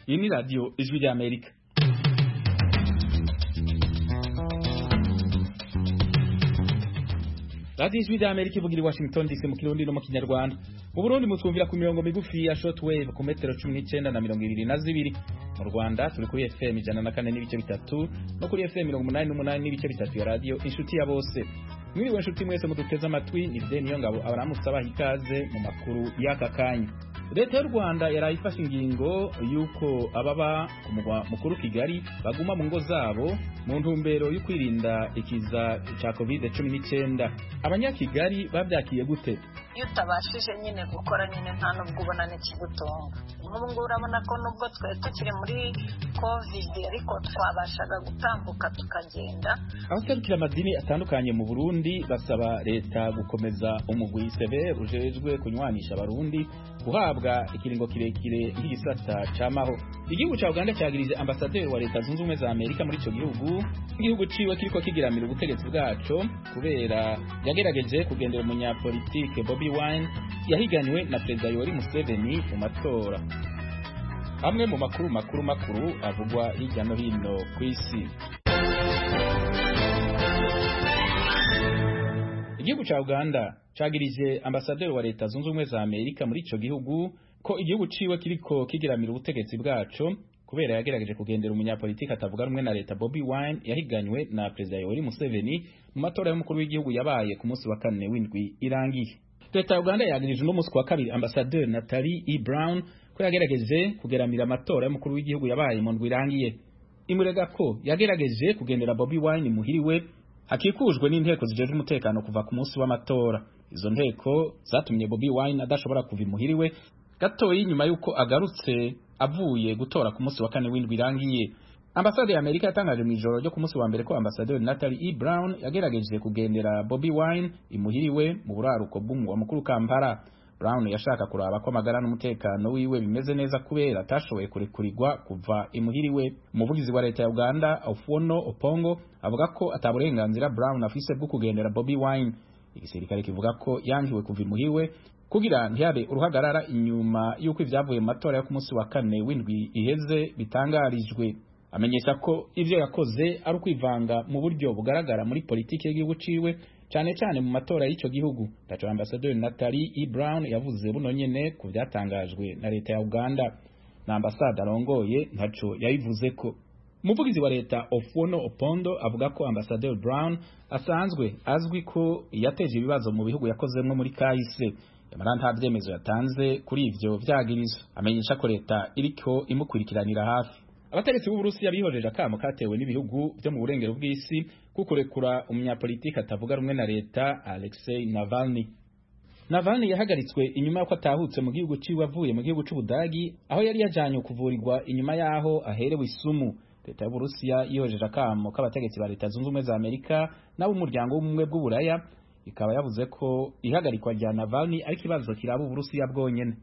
Jemi Radio is Vida América. radiyo ijwi rya amerika ivugira i washington dc mu kirundi no mu kinyarwanda mu burundi mutwumvira ku mirongo migufi ya shotwave ku metero cumi n'icyenda na mirongo ibiri na zibiri mu rwanda turi kuri fm ijana na kane n'ibice bitatu no kuri fm mirongo umunani n'umunani n'ibice bitatu ya radiyo inshuti ya bose mwiriwe inshuti mwese muduteze amatwi ni ride niyo ngabo abaramutse abaha ikaze mu makuru y'aka kanya leta y'u rwanda yaraye ifashe ingingo y'uko ababa ku mugwa mukuru kigali baguma mu ngo zabo mu ntumbero yo kwirinda ikiza cya covid cumi n'icyenda abanyakigali babyakiye gute iyo utabashije nyine gukora nyine nta n'ubwo ubona n'ikigutunga nk'ubu ngubu urabona ko nubwo twari tukiri muri covid ariko twabashaga gutambuka tukagenda abaserukira amadini atandukanye mu burundi basaba leta gukomeza umugwi isebe ujejwe kunywanisha abarundi guhabwa ikiringo kirekire nk'igisata camaho igihugu cya uganda cyagirize ambasaderi wa leta zunze ubumwe za amerika muri icyo gihugu igihugu ciwe kiriko kigiramira ubutegetsi bwaco kubera yagerageje kugendera umunyapolitike bobi wine yahiganiwe na perezida yoweri museveni mu matora amwe mu makuru makuru makuru avugwa hirya no hino ku isi igihugu cya uganda cagirije ambasaderi wa leta zunze ubumwe za amerika muri ico gihugu ko igihugu ciwe kiriko kigiramira ubutegetsi bwaco kubera yagerageje kugendera umunyapolitike atavuga rumwe na leta Bobi Wine yahiganywe na perezida Yoweri Museveni mu matora y'umukuru w'igihugu yabaye ku munsi wa kane w'indwi irangiye leta ya uganda yagirije uno munsi ku wa kabiri ambasaderi natali e brown ko yagerageje kugeramira amatora y'umukuru w'igihugu yabaye mu ndwi irangiye imurega ko yagerageje kugendera Bobi Wine muhiriwe hakikujwe n'inteko zijejwe umutekano kuva ku munsi w'amatora izo nteko zatumye Bobi Wine adashobora kuva imuhiriwe gatoyi nyuma y'uko agarutse avuye gutora ku munsi wa kane w'indwi irangiye ambasade ya amerika yatangaje mu ijoro ryo ku munsi wa mbere ko ambasaderi natali e brown yagerageje kugendera bobi wine imuhiriwe mu buraruko bw'umugwa mukuru kampala brown yashaka kuraba ko amagara n'umutekano wiwe bimeze neza kubera atashoboye kurekurirwa kuva imuhiriwe umuvugizi wa leta ya uganda ofuono opongo avuga ko ata burenganzira brown afise bwo kugendera bobi wine igisirikare kivuga ko yangiwe kuva imuhiriwe kugira ntiyabe uruhagarara inyuma y'uko ibyavuye mu matora yo ku munsi wa kane w'indwi iheze bitangarijwe amenyesha ko ibyo yakoze ari ukwivanga mu buryo bugaragara muri politiki y'igihugu ciwe cyane cyane mu matora y'icyo gihugu taco ambasaderi natali e brown yavuze buno nyene ku byatangajwe na leta ya uganda na ambasade arongoye ntaco yabivuze ko umuvugizi wa leta ofuono opondo avuga ko ambasaderi brown asanzwe azwi ko yateje ibibazo mu bihugu yakozemwo muri kahise nyamara nta vyemezo yatanze kuri ivyo vyagirizo amenyesha ko leta iriko imukurikiranira hafi abategetsi b'uburusiya bihojeje akamo katewe n'ibihugu vyo mu burengero bw'isi kukurekura umunyapolitiki atavuga rumwe na leta alexei navalny navalny yahagaritswe inyuma y'uko atahutse mu gihugu ciwe avuye mu gihugu c'ubudagi aho yari yajanywe kuvurirwa inyuma y'aho aherewe isumu leta y'uburusiya yihojeje akamo k'abategetsi ba leta zunze ubumwe za amerika n'ab'umuryango w'ubumwe bw'uburaya ikaba yavuze ko ihagarikwa rya Navalny ari kibazo kiraba uburusiya bwonyene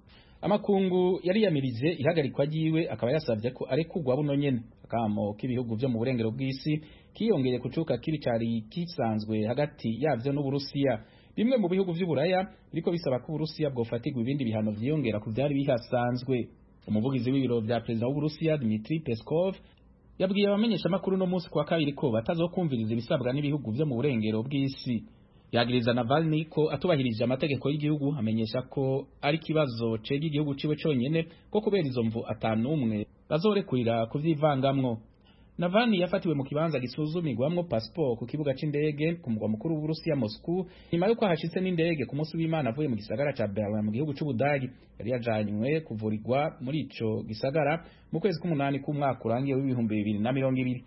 amakungu yari yamirije ihagarikwa ryiwe akaba yasabye ko arekugwa buno nyene akamo k'ibihugu vyo mu burengero bw'isi kiyongeye kucuka kibi cari kisanzwe hagati yavyo n'uburusiya bimwe mu bihugu vy'uburaya biriko bisaba ko uburusiya bwofatirwa ibindi bihano vyiyongera ku vyari bihasanzwe umuvugizi w'ibiro vya perezida w'uburusiya Dmitri Peskov yabwiye abamenyesha makuru no munsi kwa kabiri ko batazokumviriza ibisabwa n'ibihugu vyo mu burengero bw'isi yagiriza Navalny ko atubahirije amategeko y'igihugu amenyesha ko ari kibazo cega igihugu ciwe conyene ko kubera izo mvu atanu umwe bazorekurira kuvyivangamwo Navalny yafatiwe mu kibanza gisuzumirwamwo pasiporo ku kibuga c'indege ku mugwa mukuru w'Uburusiya Moscou nyuma yuko hashitse n'indege ku munsi w'Imana avuye mu gisagara ca Berlin mu gihugu c'Ubudagi yari yajanywe kuvurirwa muri ico gisagara mu kwezi k'umunani k'umwaka urangiye w'ibihumbi bibiri na mirongo ibiri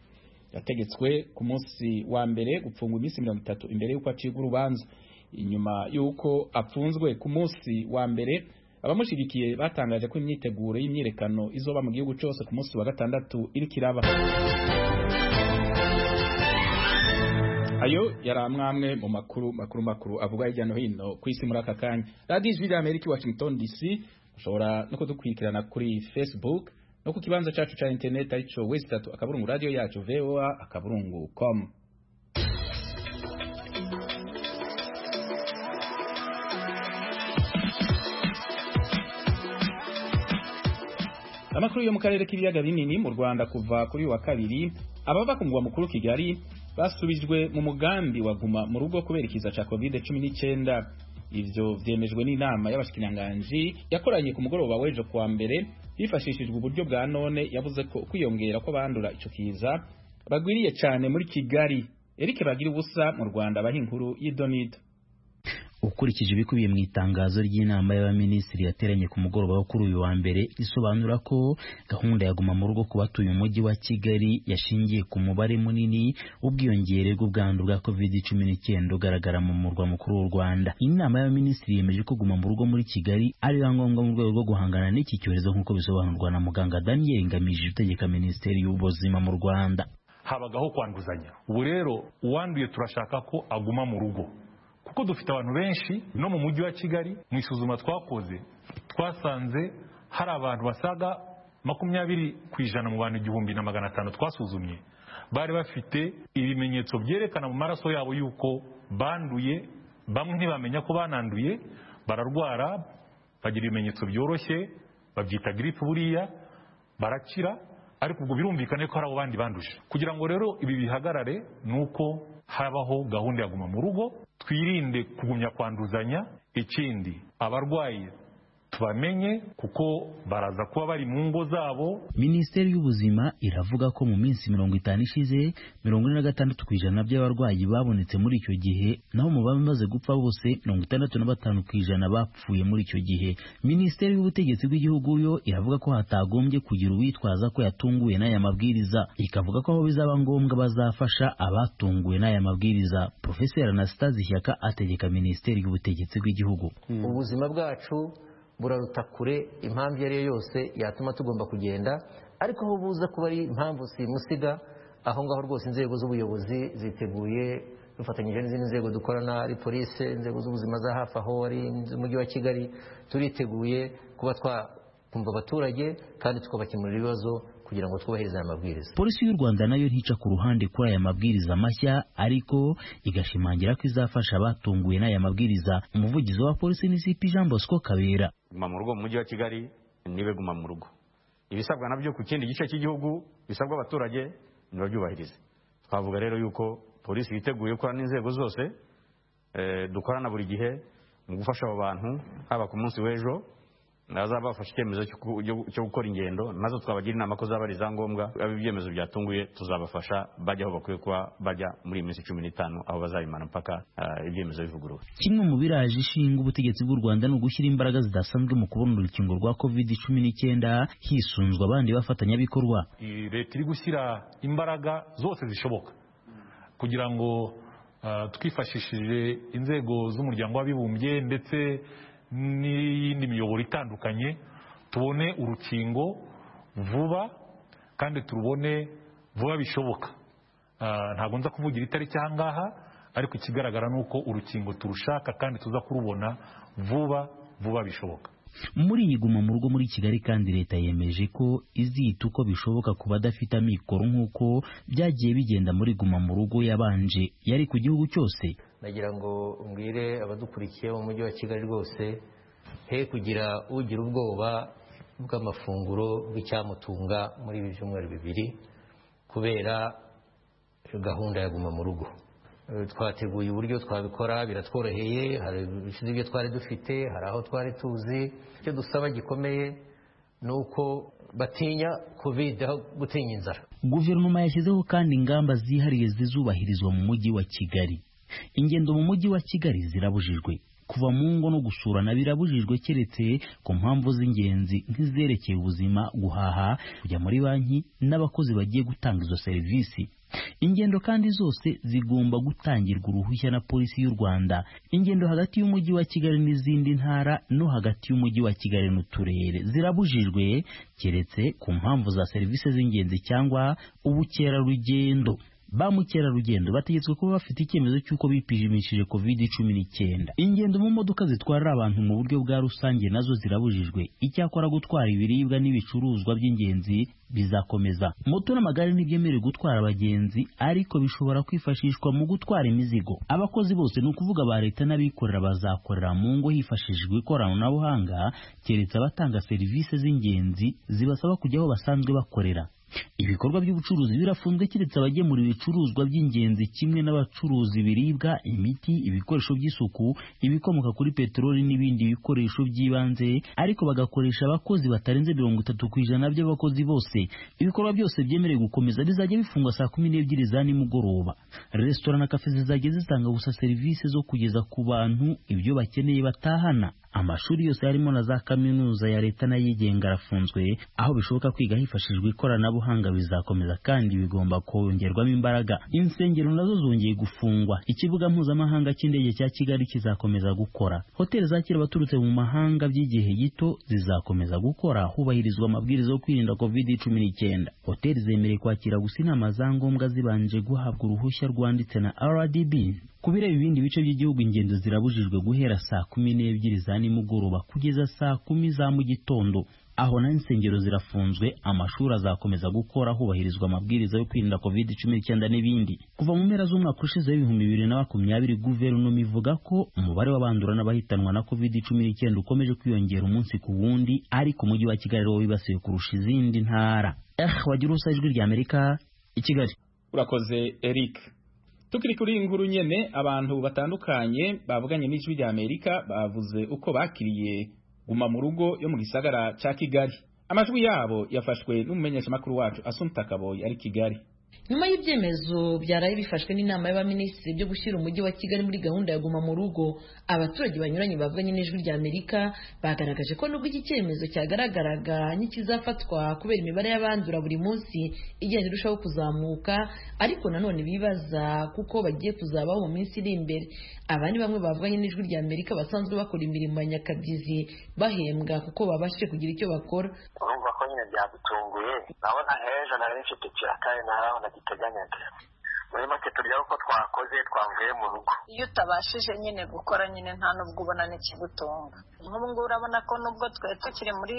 yategetswe ku munsi wa mbere gupfungwa iminsi mirongo itatu imbere y'uko acibwa urubanza inyuma y'uko apfunzwe ku munsi wa mbere abamushyigikiye batangaje ko imyiteguro y'imyirekano izoba mu gihugu cyose ku munsi wa gatandatu iriko iraba ayo yari amwamwe mu makuru makuru makuru avugwa hirya no hino ku isi muri aka kanya radiyo ijwi rya amerika washington dc ushobora no kudukurikirana kuri facebook no ku kibanza cacu ca interineti arico wesi tatu akaburungu radiyo yacu voa akaburungu com amakuru yo mu karere k'ibiyaga binini mu Rwanda kuva kuri uyu wa kabiri abava ku mugwa mukuru Kigali basubijwe mu mugambi wa guma mu rugo kubera ikiza cya covid 19 ivyo vyemejwe n'inama y'abashikiranganji yakoranye ku mugoroba w'ejo kuwa mbere hifashishijwe uburyo bwa none yavuze ko kwiyongera kw'abandura ico kiza bagwiriye cyane muri Kigali Eric Bagira ubusa mu Rwanda abaha inkuru y'idonida ukurikije ibikubiye mu itangazo ry'inama y'abaminisitiri yateranye ku mugoroba wo kuri uyu wa mbere risobanura ko gahunda ya guma mu rugo ku batuye umujyi wa Kigali yashingiye ku mubare munini w'ubwiyongere bw'ubwandu bwa covid cumi n'icyenda ugaragara mu murwa mukuru w'u Rwanda inama y'abaminisitiri yemeje ko guma mu rugo muri Kigali ari ngombwa mu rwego rwo guhangana n'iki cyorezo nk'uko bisobanurwa na muganga Daniel Ngamije utegeka minisiteri y'ubuzima mu Rwanda habagaho kwanduzanya ubu rero uwanduye turashaka ko aguma mu rugo kuko dufite abantu benshi no mu mujyi wa kigali mu isuzuma twakoze twasanze hari abantu basaga makumyabiri ku ijana mu bantu igihumbi na magana atanu twasuzumye bari bafite ibimenyetso byerekana mu maraso yabo yuko banduye bamwe ntibamenya ko bananduye bararwara bagira ibimenyetso byoroshye babyita giripe buriya barakira ariko ubwo birumvikane ko hari abo bandi banduje kugira ngo rero ibi bihagarare ni uko habaho gahunda ya guma mu rugo twirinde kugumya kwanduzanya ikindi abarwayi tubamenye kuko baraza kuba bari mu ngo zabo minisiteri y'ubuzima iravuga ko mu minsi mirongo itanu ishize mirongo ine na gatandatu ku ijana by'abarwayi babonetse muri icyo gihe naho mu bamaze gupfa bose mirongo itandatu na batanu ku ijana bapfuye muri icyo gihe minisiteri y'ubutegetsi bw'igihugu yo iravuga ko hatagombye kugira uwitwaza ko yatunguwe n'aya mabwiriza ikavuga ko aho bizaba ngombwa bazafasha abatunguwe n'aya mabwiriza profeseri anastase ishyaka ategeka minisiteri y'ubutegetsi bw'igihugu ubuzima bwacu buraruta kure impamvu iyo ari yo yose yatuma tugomba kugenda ariko aho buza kuba ari impamvu simusiga aho ngaho rwose inzego z'ubuyobozi ziteguye dufatanyije n'izindi nzego dukorana ari polisi inzego z'ubuzima za hafi aho ari umujyi wa kigali turiteguye kuba twakumva abaturage kandi tukabakemurira ibibazo kugira ngo twubahirize aya mabwiriza polisi y'u rwanda nayo ntica ku ruhande kuri aya mabwiriza mashya ariko igashimangira ko izafasha abatunguwe n'aya mabwiriza umuvugizi wa polisi ni cp jean bosco kabera guma mu rugo mu mujyi wa kigali nibe guma mu rugo ibisabwa nabyo ku kindi gice cy'igihugu bisabwa abaturage nibabyubahirize twavuga rero yuko polisi yiteguye gukorana n'inzego zose dukorana buri gihe mu gufasha abo bantu haba ku munsi w'ejo nazaba bafashe icyemezo cyo gukora ingendo nazo twabagira inama ko zaba ari za ngombwa aba ibyemezo byatunguye tuzabafasha bajya aho bakwiye kuba bajya muri iyi minsi cumi n'itanu aho bazabimana mpaka ibyemezo bivuguruwe kimwe mu biraje ishinga ubutegetsi bw'u rwanda ni ugushyira imbaraga zidasanzwe mu kubona urukingo rwa covid cumi n'icyenda hisunzwa abandi bafatanyabikorwa leta iri gushyira imbaraga zose zishoboka kugira ngo twifashishije inzego z'umuryango w'abibumbye ndetse n'iyindi miyoboro itandukanye tubone urukingo vuba kandi turubone vuba bishoboka ntabwo nza kuvugira itariki aha ngaha ariko ikigaragara ni uko urukingo turushaka kandi tuza kurubona vuba vuba bishoboka muri iyi guma mu rugo muri kigali kandi leta yemeje ko izita uko bishoboka ku badafite amikoro nk'uko byagiye bigenda muri guma mu rugo yabanje yari ku gihugu cyose nagira ngo mbwire abadukurikiye mu mujyi wa kigali rwose he kugira ugira ubwoba bw'amafunguro bw'icyamutunga muri ibi byumweru bibiri kubera gahunda ya guma mu rugo twateguye uburyo twabikora biratworoheye hari ibiciro ibyo twari dufite hari aho twari tuzi icyo dusaba gikomeye ni uko batinya covid aho gutinya inzara guverinoma yashyizeho kandi ingamba zihariye zizubahirizwa mu mujyi wa kigali ingendo mu mujyi wa kigali zirabujijwe kuva mu ngo no gusurana birabujijwe keretse ku mpamvu z'ingenzi nk'izerekeye ubuzima guhaha kujya muri banki n'abakozi bagiye gutanga izo serivisi ingendo kandi zose zigomba gutangirwa uruhushya na polisi y'u rwanda ingendo hagati y'umujyi wa kigali n'izindi ntara no hagati y'umujyi wa kigali n'uturere zirabujijwe keretse ku mpamvu za serivisi z'ingenzi cyangwa ubukerarugendo ba mukerarugendo bategetswe kuba bafite icyemezo cy'uko bipimishije covid cumi n'icyenda ingendo mu modoka zitwarira abantu mu buryo bwa rusange nazo zirabujijwe icyakora gutwara ibiribwa n'ibicuruzwa by'ingenzi bizakomeza moto n'amagare ntibyemerewe gutwara abagenzi ariko bishobora kwifashishwa mu gutwara imizigo abakozi bose ni ukuvuga ba leta n'abikorera bazakorera mu ngo hifashishijwe ikoranabuhanga keretse abatanga serivisi z'ingenzi zibasaba kujya aho basanzwe bakorera ibikorwa by'ubucuruzi birafunzwe keretse abagemura ibicuruzwa by'ingenzi kimwe n'abacuruza ibiribwa imiti ibikoresho by'isuku ibikomoka kuri peteroli n'ibindi bikoresho by'ibanze ariko bagakoresha abakozi batarenze mirongo itatu ku ijana by'abakozi bose ibikorwa byose byemerewe gukomeza bizajya bifungwa saa kumi n'ebyiri za nimugoroba resitora na kafe zizajya zitanga gusa serivisi zo kugeza ku bantu ibyo bakeneye batahana amashuri yose harimo na za kaminuza ya leta n'ayigenga arafunzwe aho bishoboka kwiga hifashishijwe ikoranabuhanga bizakomeza kandi bigomba kongerwamo imbaraga insengero nazo zongeye gufungwa ikibuga mpuzamahanga cy'indege cya kigali kizakomeza gukora hoteli zakira abaturutse mu mahanga by'igihe gito zizakomeza gukora hubahirizwa amabwiriza yo kwirinda covid cumi n'icyenda hoteli zemerewe kwakira gusa inama za ngombwa zibanje guhabwa uruhushya rwanditse na rdb ku bireba ibindi bice by'igihugu ingendo zirabujijwe guhera saa kumi n'ebyiri za nimugoroba kugeza saa kumi za mu gitondo aho na insengero zirafunzwe amashuri azakomeza gukora hubahirizwa amabwiriza yo kwirinda covid cumi n'icyenda n'ibindi kuva mu mpera z'umwaka ushize w'ibihumbi bibiri na makumyabiri guverinoma ivuga ko umubare w'abandura n'abahitanwa na covid cumi n'icyenda ukomeje kwiyongera umunsi ku wundi ariko umujyi wa kigali ariwo wibasiwe kurusha izindi ntara eh wagira ubusa ijwi ry'amerika i kigali urakoze eric tukiri kuri iyi nkuru nyene abantu batandukanye bavuganye n'ijwi rya amerika bavuze uko bakiriye guma mu rugo yo mu gisagara ca kigali amajwi yabo yafashwe n'umumenyeshamakuru wacu asumta kaboyi ari kigali nyuma y'ibyemezo byaraye bifashwe n'inama y'abaminisitiri byo gushyira umujyi wa kigali muri gahunda ya guma mu rugo abaturage banyuranye bavuganye n'ijwi rya amerika bagaragaje ko nubwo iki cyemezo cyagaragaraga nk'ikizafatwa kubera imibare y'abandura buri munsi igenda irushaho kuzamuka ariko nanone bibaza kuko bagiye kuzabaho mu minsi iri imbere abandi bamwe bavuganye n'ijwi rya amerika basanzwe bakora imirimo ya nyakabyizi bahembwa kuko babashije kugira icyo bakora urumva ko nyine byadutunguye urabona heza na benshi tukira kandi naho ntagiteganyage muri make turya uko twakoze twavuye mu rugo iyo utabashije nyine gukora nyine nta nubwo ubona n'ikigutunga nk'ubu ngubu urabona ko nubwo twari tukiri muri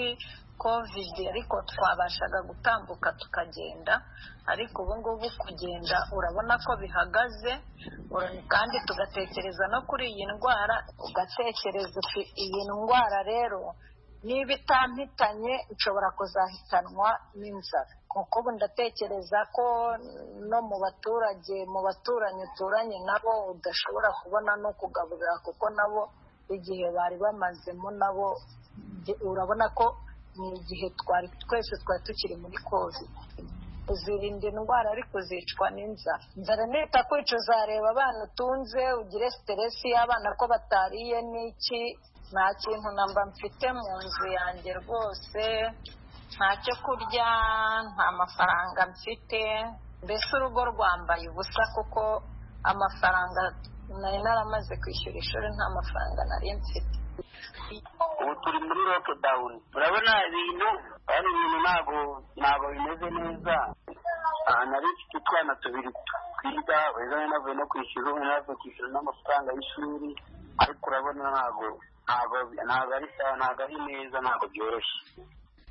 kovide ariko twabashaga gutambuka tukagenda ariko ubu ngubu kugenda urabona ko bihagaze kandi tugatekereza no kuri iyi ndwara ugatekereza iyi ndwara rero niba itampitanye nshobora kuzahitanwa n'inzara kuko ubu ndatekereza ko no mu baturage mu baturanyi uturanye nabo udashobora kubona no kugaburira kuko nabo igihe bari bamazemo nabo urabona ko ni igihe twari twese twari tukiri muri kovide uzirinda indwara ariko uzicwa n'inzara inzara nita kwica uzareba abana utunze ugire siteresi y'abana ko batariye n'iki nta kintu namba mfite mu nzu yanjye rwose nta cyo kurya nta mafaranga mfite mbese urugo rwambaye ubusa kuko amafaranga nari naramaze kwishyura ishuri nta mafaranga nari mfite ubu turi muri lockdown urabona ibintu ari ibintu ntabwo ntabwo bimeze neza nari mfite utwana tubiri twiga beza navuye no kwishyura ubu navuye kwishyura n'amafaranga y'ishuri ariko urabona ntabwo ntabwo ari sawa ntabwo ari neza ntabwo byoroshye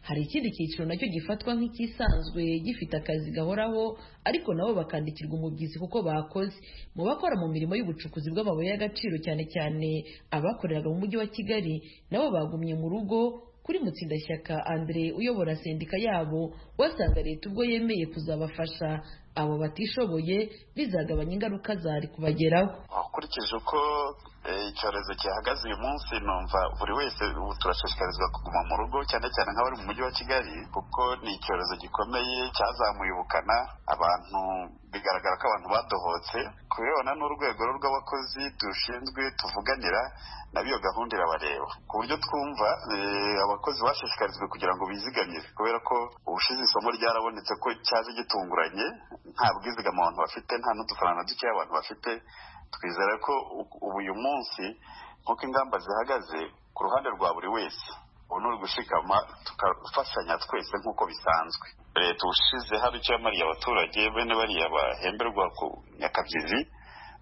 hari ikindi cyiciro nacyo gifatwa nk'ikisanzwe gifite akazi gahoraho ariko nabo bakandikirwa umubyizi kuko bakoze mu bakora mu mirimo y'ubucukuzi bw'amabuye y'agaciro cyane cyane abakoreraga mu mujyi wa kigali nabo bagumye mu rugo kuri mutsindashyaka andre uyobora sendika yabo wasanga leta ubwo yemeye kuzabafasha abo batishoboye bizagabanya ingaruka zari kubageraho ukurikije uko icyorezo gihagaze uyu munsi numva buri wese ubu turashishikarizwa kuguma mu rugo cyane cyane nk'abari mu mujyi wa kigali kuko ni icyorezo gikomeye cyazamuye ubukana abantu bigaragara ko abantu badohotse kubirebana n'urwego rw'abakozi dushinzwe tuvuganira nabi iyo gahunda irabareba ku buryo twumva abakozi bashishikarijwe kugira ngo bizigamire kubera ko ubushize isomo ryarabonetse ko cyaje gitunguranye nta bwizigama abantu bafite nta n'udufaranga dukeya abantu bafite twizera ko ubu uyu munsi nk'uko ingamba zihagaze ku ruhande rwa buri wese ubu ni ugushikama tugafashanya twese nk'uko bisanzwe leta ubushize hari icyo yamariye abaturage bene bariya bahemberwa ku nyakabyizi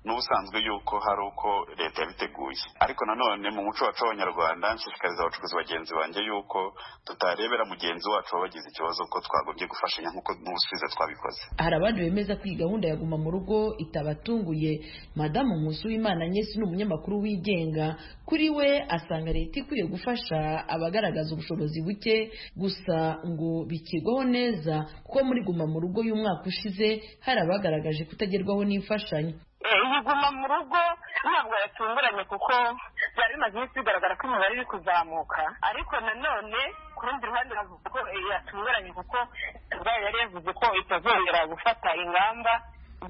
n'ubusanzwe yuko hari uko leta yabiteguye ariko nanone mu muco wacu w'abanyarwanda nshishikariza abacuruzi bagenzi banjye yuko tutarebera mugenzi wacu wabagize ikibazo ko twagombye gufashanya nk'uko n'ubusubizo twabikoze hari abandi bemeza ko iyi gahunda ya guma mu rugo itabatunguye madamu nkusi w'imana nyesi ni umunyamakuru wigenga kuri we asanga leta ikwiye gufasha abagaragaza ubushobozi buke gusa ngo bikigwaho neza kuko muri guma mu rugo y'umwaka ushize hari abagaragaje kutagerwaho n'imfashanyo iyi guma mu rugo ntabwo yatunguranye kuko byari bimaze iminsi bigaragara ko imibare iri kuzamuka ariko nanone ku rundi ruhande bavuga ko yatunguranye kuko ubwayo yari yavuze ko itazongera gufata ingamba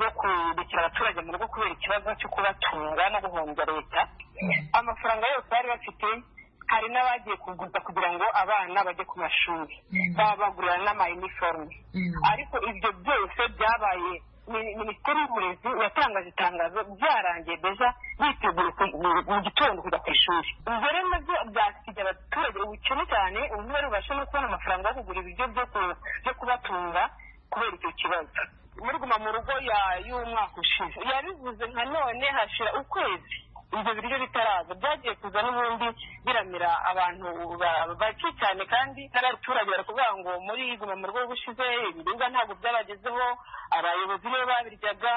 zo kurikira abaturage mu rugo kubera ikibazo cyo kubatunga no guhombya leta amafaranga yose bari bafite hari n'abagiye kuguza kugira ngo abana bajye ku mashuri baba bagurira n'amayiniforume ariko ibyo byose byabaye minisiteri y'uburezi yatangaje itangazo byarangiye deja biteguye mu gitondo kujya ku ishuri ubwo rero nabyo byasiga abaturage ubukene cyane ubu barubasha no kubona amafaranga yo kugura ibiryo byo kubatunga kubera icyo kibazo muri guma mu rugo y'umwaka ushize yabivuze nka none hashira ukwezi ibyo biryo bitaraza byagiye kuza n'ubundi biramira abantu bake cyane kandi n'abaturage barakubwira ngo muri guma mu rugo gushize ibiribwa ntabwo byabagezeho abayobozi nibo babiryaga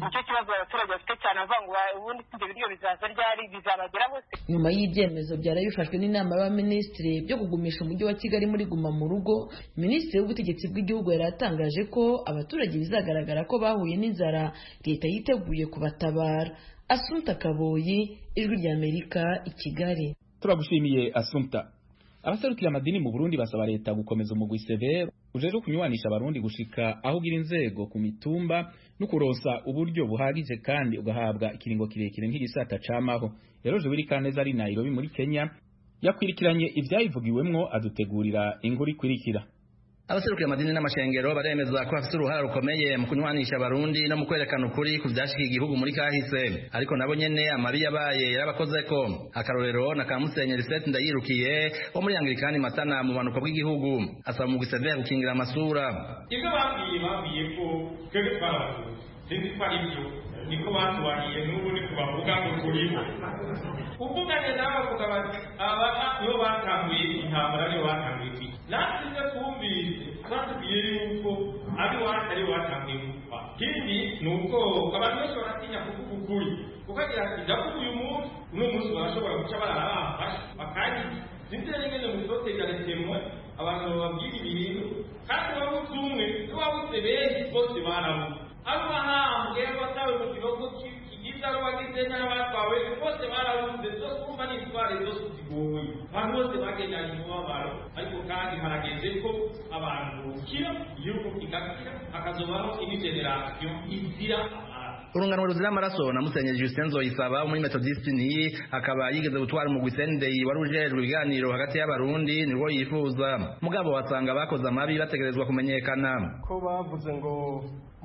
nicyo kibazo abaturage bafite cyane avuga ngo ubundi ibyo biryo bizaza ryari bizabageraho se nyuma y'ibyemezo byari bifashwe n'inama y'abaminisitiri byo kugumisha umujyi wa kigali muri guma mu rugo minisitiri w'ubutegetsi bw'igihugu yari atangaje ko abaturage bizagaragara ko bahuye n'inzara leta yiteguye kubatabara asunta kaboyi ijwi ry'amerika i kigali turagushimiye asunta abaserukira amadini mu burundi basaba leta gukomeza umugwi severe ujejwe kunywanisha abarundi gushika aho ugira inzego ku mitumba no kuronsa uburyo buhagije kandi ugahabwa ikiringo kirekire nk'igisata camaho rero jubiri kaneza ari nairobi muri kenya yakwirikiranye ivyayivugiwemwo adutegurira inkuru ikurikira abaserukira amadini n'amashengero baremeza ko bafite uruhare rukomeye mu kunywanisha abarundi no mu kwerekana ukuri ku byashikiye igihugu muri kahise ariko nabo nyene amabi yabaye yarabakoze ko akarorero na kamusenyi lisette ndayirukiye wo muri anglikani matana mu bumanuko bw'igihugu asaba umugwi severe gukingira amasura ibyo babwiye babwiye ko twebwe twaravuze sinzi ko ari byo niko batubariye n'ubu ni kubavuga ngo turiho uvuganye nawe avuga bati aba nibo batanguye intambara nibo batanguye iki natwe ibyo twumvise batubwiye yuko ari iwacu ari watanguye gupfa ikindi ni ubwoba abantu benshi baratinya kuvuga ukuri kuko agira ati ndavuga uyu munsi uno munsi barashobora guca barara bamfashe bakanyica sinzi nyine mu sotegaritemo abantu bababwira ibintu kandi waba uzi umwe waba uzi benshi bose barabuze abo bahambwe abatawe mu kibazo kigize abo bagize n'abatwawe bose barabuze zose kumva n'intwari zose zigoye abantu bose bagendanye umubabaro ariko kandi harageze ko abantu bukira igihugu kigakira hakazobaho indi generasiyo izira urungano ruzira amaraso na musenyeri Justin Zoyisaba muri Methodiste ni akaba yigeze gutwara umugwi Sunday wari ujejwe ibiganiro hagati y'abarundi nirwo yifuza mugabo wasanga bakoze amabi bategerezwa kumenyekana ko bavuze ngo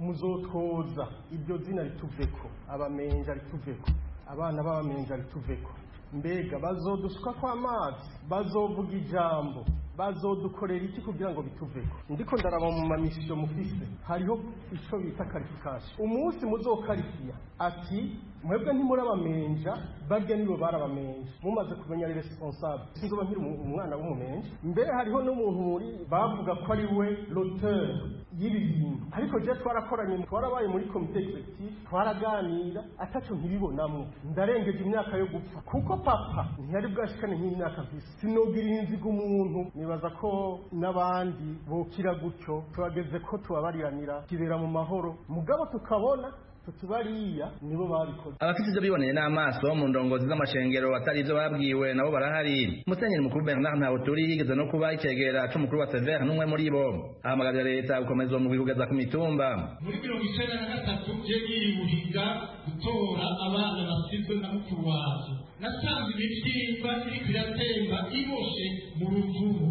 muzotwoza iryo zina rituveko abamenja rituveko abana b'abamenja rituveko mbega bazodusuka kw'amazi bazovuga ijambo bazodukorera iki kugira ngo bituveko ndiko ndaraba mu mamisiyo mufise hariho ico bita karifikashi umunsi muzokarifiya ati mwebwe ntimurabamenja barya nibo barabamenja mumaze kumenya responsable sinzoba nkiri umwana w'umumenja mbere hariho n'umuntu muri bavuga ko ari we l'auteur y'ibi bintu ariko je twarakoranye twarabaye muri komite executive twaraganira ataco ntibibonamwo ndarengeje imyaka yo gupfa kuko papa ntiyari bwashikane nk'imyaka mfise sinogira inziga umuntu nibaza ko n'abandi bukira gutyo turageze ko tubabariranira kibera mu mahoro mugabo tukabona tutubariya nibo babikoze abafite ibyo biboneye n'amaso mu ndongozi z'amashengero atari ibyo babwiwe nabo barahari musenyeri mukuru bernard ntawuturi yigeze no kuba icyegera c'umukuru wa severe n'umwe muri bo ahamagarira leta gukomeza uwo mugwi kugeza ku mitumba muri mirongo icenda na gatatu je niyuhiga gutora abana basizwe na mukuru waje nasanze imitimba iriko iratemba iboshe mu ruvubu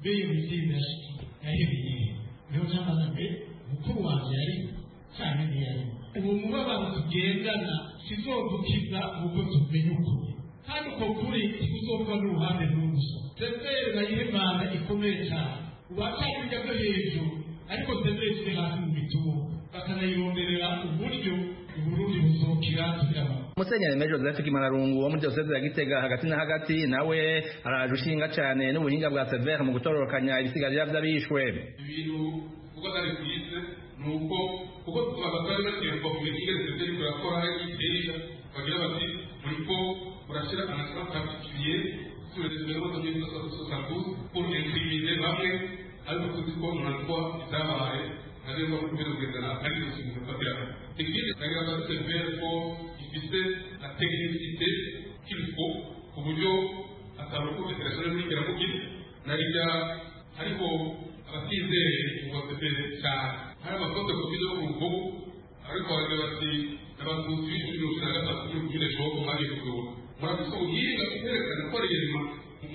beyo mitimba yahebeye niho cambaza mbe mukuru wanje yari canke ntiyarimo uwo mubabaro tugendana sizogukiza ubwo tumenyukuye kandi uko kuri kuzopfa n'uruhande n'ubuso sezeri nayo imana ikomeye cyane ubatangira byo hejuru ariko sezeri ziri hasi mu mitungo bakanayironderera uburyo uburundi buzokira tugiramo Musenyeri Major Joseph Kimararungu wo muri Diyoseze ya Gitega hagati na hagati nawe araje ushinga cyane n'ubuhinga bwa Severe mu gutororokanya ibisigarira by'abishwe ibintu uko atari byiza ni uko kuko abatwari baterwa ku mitingi zitari kurakora igiteja bagira bati muriko murashyira amasaka particulier sur les événements de 1972 pour incriminer bamwe ariko tuzi ko murarwa ibyabaye ntarengwa mu kwezi kugendana ari byo kintu bifatira tekinike nagira ngo severe ko ifite na tekinisite k'ibifu ku buryo atabakunze telefone n'ingera mu gihe na rya ariko abatizeye ngo severe cyane hari amakote ku buryo mu bubu ariko baragira bati n'abatutsi b'ijuru na gatatu kuri kumwe shoko bagiye kugura murakoze ubuhinga bwerekana ko ari irima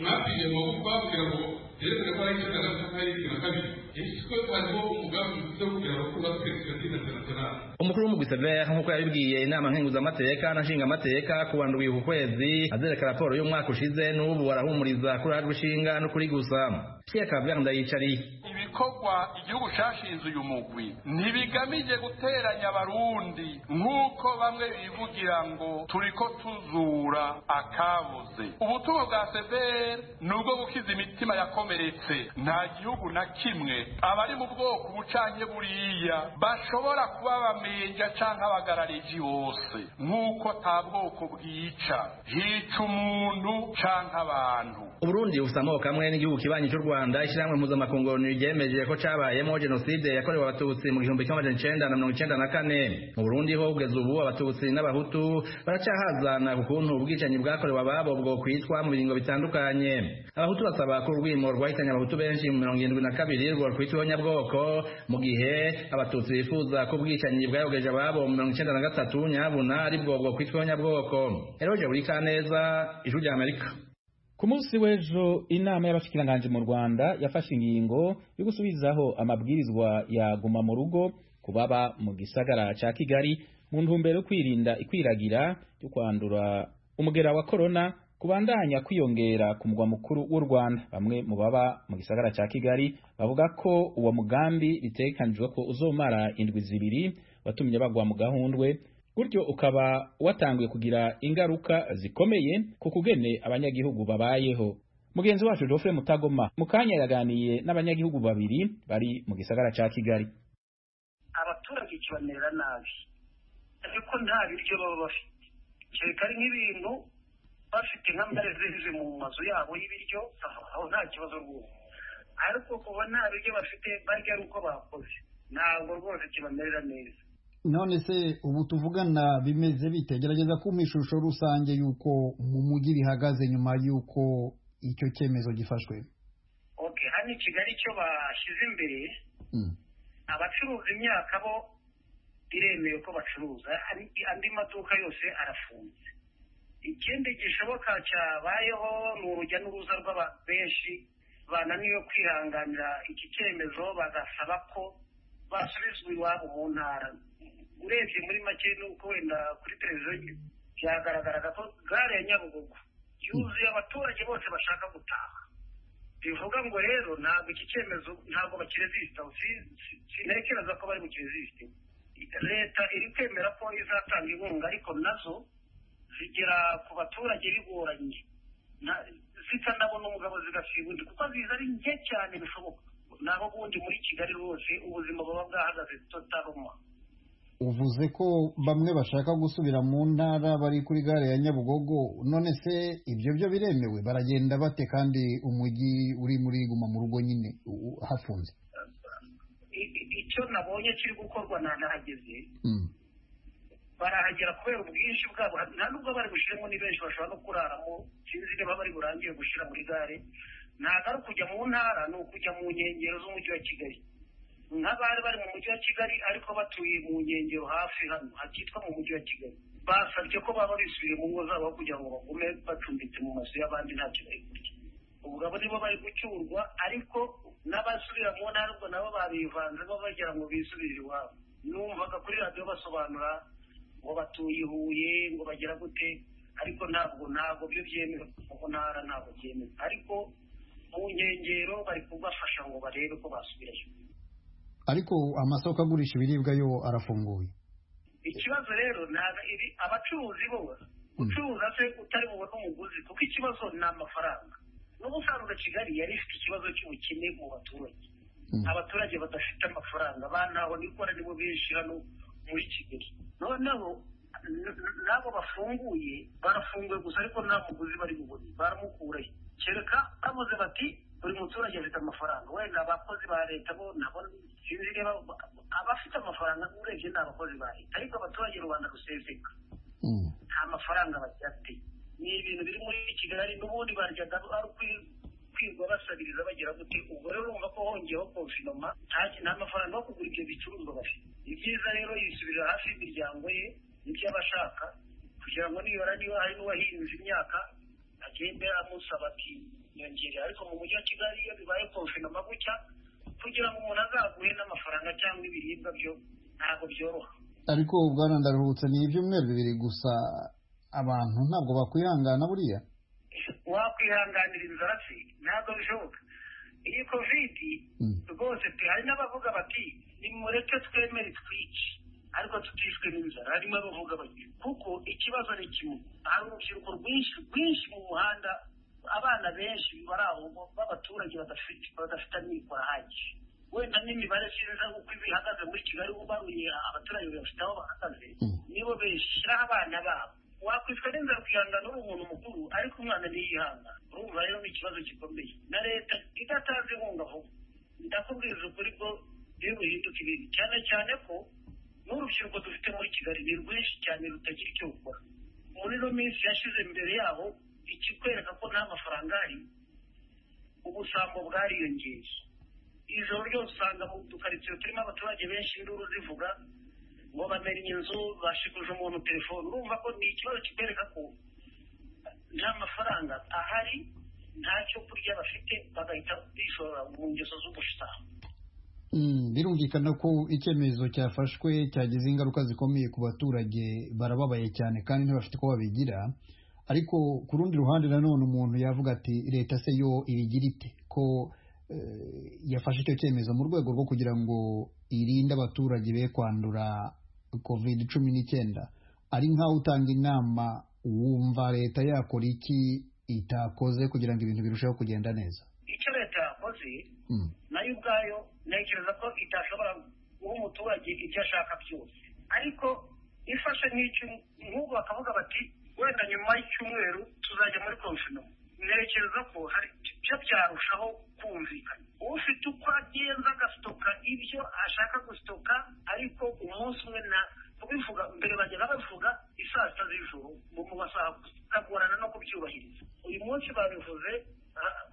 mwapfiriye amaboko bavugira ngo yerekana ko ari icyenda gatatu ari icyenda kabiri ekiko hariho umugambi ufite wo kugira ngo kubaka perezida internationale umukuru w'umugwi Severe nk'uko yabibwiye inama nkenguzamateka na nshingamateka ku wa ndwi uku kwezi azereka raporo y'umwaka ushize n'ubu arahumuriza kuri hari gushinga no kuri gusa Pierre Claver Ndayicariye ibikorwa igihugu cyashinze uyu mugwi ntibigamije guteranya abarundi nk'uko bamwe bivugira ngo turiko tuzura akabuze ubutumwa bwa severi ni ubwo gukiza imitima yakomeretse nta gihugu na kimwe abari mu bwoko bucanye buriya bashobora kuba bamenja canke abagarariji bose nk'uko ata bwoko bwica hica umuntu canke abantu Uburundi bufite amoko amwe n'igihugu kibanyi cy'u Rwanda ishyirahamwe mpuzamakungu ryemeje ko cabayemo jenoside yakorewe abatutsi mu gihumbi kimwe magana cenda na mirongo icenda na kane mu Burundi ho kugeza ubu abatutsi n'abahutu baracahazana ku kuntu ubwicanyi bwakorewe ababo bwo kwitwa mu biringo bitandukanye abahutu basaba ko urwimo rwahitanye abahutu benshi mu mirongo irindwi na kabiri rwo rwitwaho nyabwoko mu gihe abatutsi bifuza ko ubwicanyi bwayogeje ababo mu mirongo icenda na gatatu nyabuna aribwo bwo kwitwaho nyabwoko Eroge buri kaneza ijwi rya Amerika Ku munsi w'ejo inama y'abashikiranganji mu Rwanda yafashe ingingo yo gusubizaho amabwirizwa ya guma mu rugo kubaba mu gisagara ca Kigali mu ntumbero yo kwirinda ikwiragira ryo kwandura umugera wa corona kubandanya kwiyongera ku mugwa mukuru w'u Rwanda bamwe mu baba mu gisagara ca Kigali bavuga ko uwo mugambi bitekanijwe ko uzomara indwi zibiri watumye bagwa mu gahundwe gutyo ukaba watanguye kugira ingaruka zikomeye ku kugene abanyagihugu babayeho mugenzi wacu Geoffrey Mutagoma mukanya yaganiye n'abanyagihugu babiri bari mu gisagara ca Kigali abaturage kibanera nabi ariko nta biryo baba bafite kereka ari nk'ibintu bafite nk'amarezive mu mazu yabo y'ibiryo aho nta kibazo rwose ariko kuba nta biryo bafite barya ari uko bakoze ntabwo rwose kibamerera neza none se ubu tuvugana bimeze bite gerageza kumpa ishusho rusange y'uko mu mujyi bihagaze nyuma y'uko icyo cyemezo gifashwe ok hano i kigali icyo bashyize imbere abacuruza imyaka bo biremewe ko bacuruza andi maduka yose arafunze ikindi gishoboka cyabayeho ni urujya n'uruza rw'abantu benshi bananiwe kwihanganira iki cyemezo bagasaba ko basubizwa iwabo mu ntara urebye muri make nuko wenda kuri televiziyo byagaragaraga ko gare ya nyabugogo yuzuye abaturage bose bashaka gutaha bivuga ngo rero ntabwo iki cyemezo ntabwo bakirezisita sintekereza ko bari bukirezisite leta iri kwemera ko izatanga inkunga ariko nazo zigera ku baturage bigoranye zitanabona umugabo zigasiba undi kuko ziza ari nke cyane bishoboka naho ubundi muri kigali rwose ubuzima buba bwahagaze totaroma uvuze ko bamwe bashaka gusubira mu ntara bari kuri gare ya nyabugogo none se ibyo byo biremewe baragenda bate kandi umujyi uri muri guma mu rugo nyine hafunze icyo nabonye kiri gukorwa ntanahageze barahagera kubera ubwinshi bwabo nta nubwo bari bushyiremo ni benshi bashobora no kuraramo sinzi niba bari burangire gushyira muri gare ntabwo ari ukujya mu ntara ni ukujya mu nkengero z'umujyi wa kigali nk'abari bari mu mujyi wa kigali ariko batuye mu nkengero hafi hano hakitwa mu mujyi wa kigali basabye ko baba bisubiye mu ngo zabo kugira ngo bagume bacumbitse mu mazu y'abandi nta kibaye kurya ubugabo nibo bari gucyurwa ariko n'abasubira mu ntara ubwo nabo babivanze bo bagira ngo bisubire iwabo numvaga kuri radiyo basobanura ngo batuye i huye ngo bagira gute ariko ntabwo ntabwo byo byemewe kuko ntara ntabwo byemewe ariko mu nkengero bari kubafasha ngo barebe ko basubirayo ariko amasoko agurisha ibiribwa yo arafunguye ikibazo rero ntabwo ibi abacuruzi bo ucuruza se utari bubone umuguzi kuko ikibazo ni amafaranga n'ubusanzwe kigali yari ifite ikibazo cy'ubukene mu baturage abaturage badafite amafaranga banaho nikora nibo benshi hano muri kigali noneho n'abo bafunguye barafunguye gusa ariko nta muguzi bari bubone baramukurayo kereka bavuze bati buri muturage afite amafaranga wenda abakozi ba leta bo nabo sinzi niba abafite amafaranga urebye ni abakozi ba leta ariko abaturage rubanda ruseseka nta mafaranga bafite ni ibintu biri muri kigali n'ubundi baryaga ari kwirwa basabiriza bagira gute ubwo rero urumva ko hongeyeho konfinoma nta mafaranga yo kugura ibyo bicuruzwa bafite ni byiza rero yisubirira hafi y'imiryango ye n'ibyo aba ashaka kugira ngo nibara niba hari n'uwahinze imyaka agende amusaba ati nyongerera ariko mu mujyi wa kigali iyo bibaye konfinoma gutya kugira ngo umuntu azaguhe n'amafaranga cyangwa ibiribwa byo ntabwo byoroha ariko bwana ndaruhutse ni ibyumweru bibiri gusa abantu ntabwo bakwihangana buriya wakwihanganira inzara se ntabwo bishoboka iyi kovidi rwose pe hari n'abavuga bati nimureke twemere twice ariko tutishwe n'inzara harimo abavuga bati kuko ikibazo ni kimwe hari urubyiruko rwinshi rwinshi mu muhanda abana benshi bari aho b'abaturage badafite amikoro ahagije wenda n'imibare nziza uko bihagaze muri kigali ubaruye abaturage bafite aho bahagaze nibo beshyiraho abana babo wakwitwa n'inzara ukihangana uri umuntu mukuru ariko umwana ntiyihanga urumva rero ni ikibazo gikomeye na leta idatanze inkunga vuba ndakubwiriza ukuri ko iyo bihinduka ibintu cyane cyane ko n'urubyiruko dufite muri kigali ni rwinshi cyane rutagira icyo rukora muri ino minsi yashize imbere yaho ikikwereka ko nta mafaranga ari ubusambo bwariyongeye ijoro ryose usanga mu dukaritsiye turimo abaturage benshi induru zivuga ngo bamenye inzu bashikuje umuntu telefone urumva ko ni ikibazo kikwereka ko nta mafaranga ahari nta cyo kurya bafite bagahita bishora mu ngeso z'ubushita birumvikana ko icyemezo cyafashwe cyagize ingaruka zikomeye ku baturage barababaye cyane kandi ntibafite uko babigira ariko ku rundi ruhande nanone umuntu yavuga ati leta se yo ibigira ite ko yafashe icyo cyemezo mu rwego rwo kugira ngo irinde abaturage be kwandura covid cumi n'icyenda ari nk'aho utanga inama wumva leta yakora iki itakoze kugira ngo ibintu birusheho kugenda neza icyo leta yakoze nayo ubwayo ntekereza ko itashobora guha umuturage icyo ashaka byose ariko ifashe nk'icyo nk'ubu bakavuga bati wenda nyuma y'icyumweru tuzajya muri konfinoma ntekereza ko hari ibyo byarushaho kumvikana ufite uko agenda agasitoka ibyo ashaka gusitoka ariko umunsi umwe na kubivuga mbere bajyaga bavuga isaa sita z'ijoro mu masaha biragorana no kubyubahiriza uyu munsi babivuze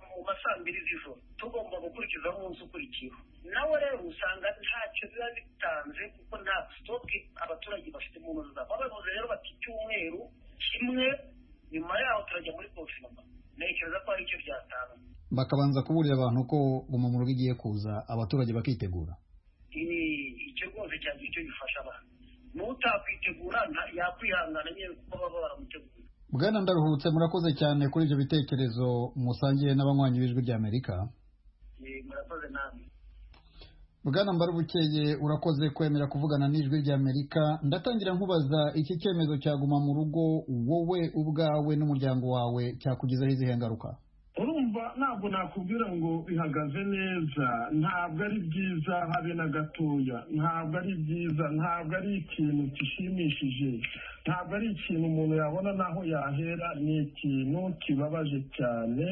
mu masaa mbiri z'ijoro tugomba gukurikiza umunsi ukurikiyeho nawe rero usanga ntacyo biba bitanze kuko nta sitoke abaturage bafite mu ntoki zabo babivuze rero bati icyumweru kimwe nyuma yaho turajya muri konfinoma ntekereza ko hari icyo byatanga bakabanza kuburira abantu ko guma mu rugo igiye kuza abaturage bakitegura icyo rwose cyangwa icyo gifasha abantu n'utakwitegura yakwihangana nyine kuko baba baramutegura bwana ndaruhutse murakoze cyane kuri ibyo bitekerezo musangiye n'abanywanyi b'ijwi ry'amerika murakoze namwe bwana mbarubukeye urakoze kwemera kuvugana n'ijwi ry'amerika ndatangira nkubaza iki cyemezo cyaguma mu rugo wowe ubwawe n'umuryango wawe cyakugezaho izihe ngaruka urumva ntabwo nakubwira ngo bihagaze neza ntabwo ari byiza habe na gatoya ntabwo ari byiza ntabwo ari ikintu gishimishije ntabwo ari ikintu umuntu yabona n'aho yahera ni ikintu kibabaje cyane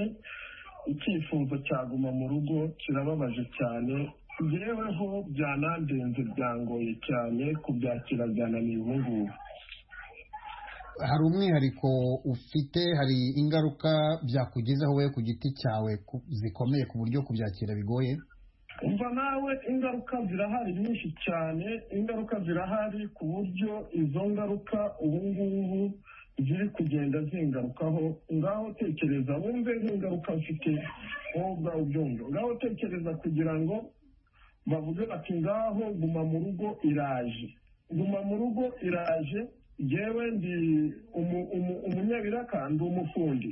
icyifuzo cyaguma mu rugo kirababaje cyane yeweho byanandenze byangoye cyane kubyakira byananiye ubu ngubu hari umwihariko ufite hari ingaruka byakugezeho wowe ku giti cyawe zikomeye ku buryo kubyakira bigoye umva nawe ingaruka zirahari nyinshi cyane ingaruka zirahari ku buryo izo ngaruka ubu ngubu ziri kugenda zingarukaho ngaho tekereza wumve nk'ingaruka mfite wowe ubwawe ubyumva ngaho tekereza kugira ngo bavuge bati ngaho guma mu rugo iraje guma mu rugo iraje yewe ndi umu- umu- umunyabiraka ndi umufundi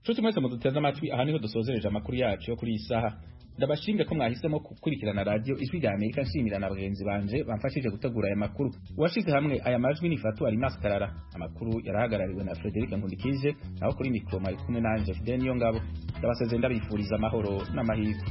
nshuti mwese muduteze amatwi aha niho dusozereje amakuru yacu yo kuri iyi saha ndabashimire ko mwahisemo gukurikirana radiyo ijwi rya amerika nshimira na bagenzi banje bamfashije gutegura aya makuru uwashyize hamwe aya majwi ni fatu arimasi karara amakuru yarahagarariwe na frederic nkundikije naho kuri mikoro mwari kumwe nanjye fideni yo ngabo ndabasezeye ndabifuriza amahoro n'amahirwe